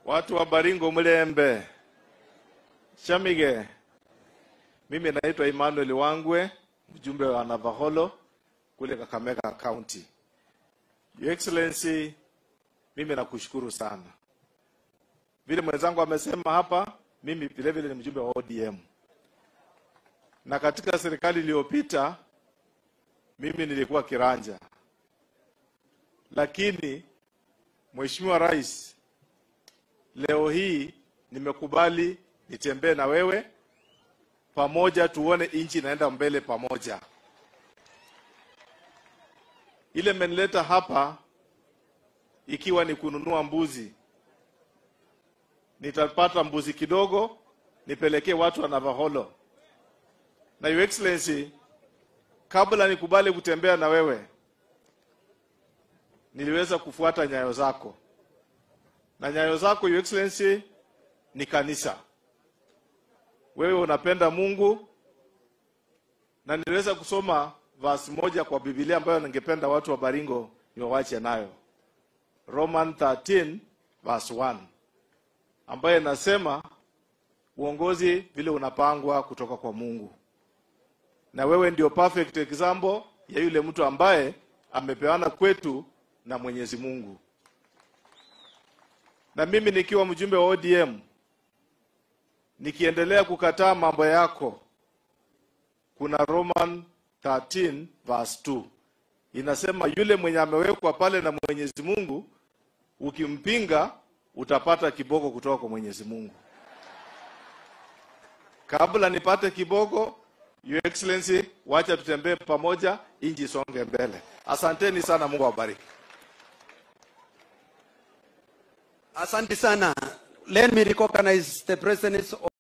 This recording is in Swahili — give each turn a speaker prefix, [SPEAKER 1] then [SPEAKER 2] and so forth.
[SPEAKER 1] Watu wa Baringo Mlembe, Shamige, mimi naitwa Emmanuel Wangwe, mjumbe wa Navaholo kule Kakamega County. Your Excellency, mimi nakushukuru sana. Vile mwenzangu amesema hapa, mimi vile vile ni mjumbe wa ODM, na katika serikali iliyopita mimi nilikuwa kiranja, lakini Mheshimiwa Rais, leo hii nimekubali nitembee na wewe pamoja, tuone nchi inaenda mbele pamoja. Ile imenileta hapa ikiwa ni kununua mbuzi, nitapata mbuzi kidogo nipelekee watu wa Navaholo. Na Your Excellency, kabla nikubali kutembea na wewe, niliweza kufuata nyayo zako, na nyayo zako Your Excellency ni kanisa. Wewe unapenda Mungu, na niliweza kusoma verse moja kwa Biblia ambayo ningependa watu wa Baringo niwawache nayo, Roman 13 verse 1 ambayo inasema uongozi vile unapangwa kutoka kwa Mungu, na wewe ndio perfect example ya yule mtu ambaye amepeana kwetu na Mwenyezi Mungu. Na mimi nikiwa mjumbe wa ODM nikiendelea kukataa mambo yako, kuna Roman 13 verse 2 inasema, yule mwenye amewekwa pale na Mwenyezi Mungu, ukimpinga utapata kiboko kutoka kwa Mwenyezi Mungu. Kabla nipate kiboko, Your Excellency, wacha tutembee pamoja, inji isonge mbele. Asanteni sana, Mungu awabariki.
[SPEAKER 2] Asante sana. Let me recognize the presence of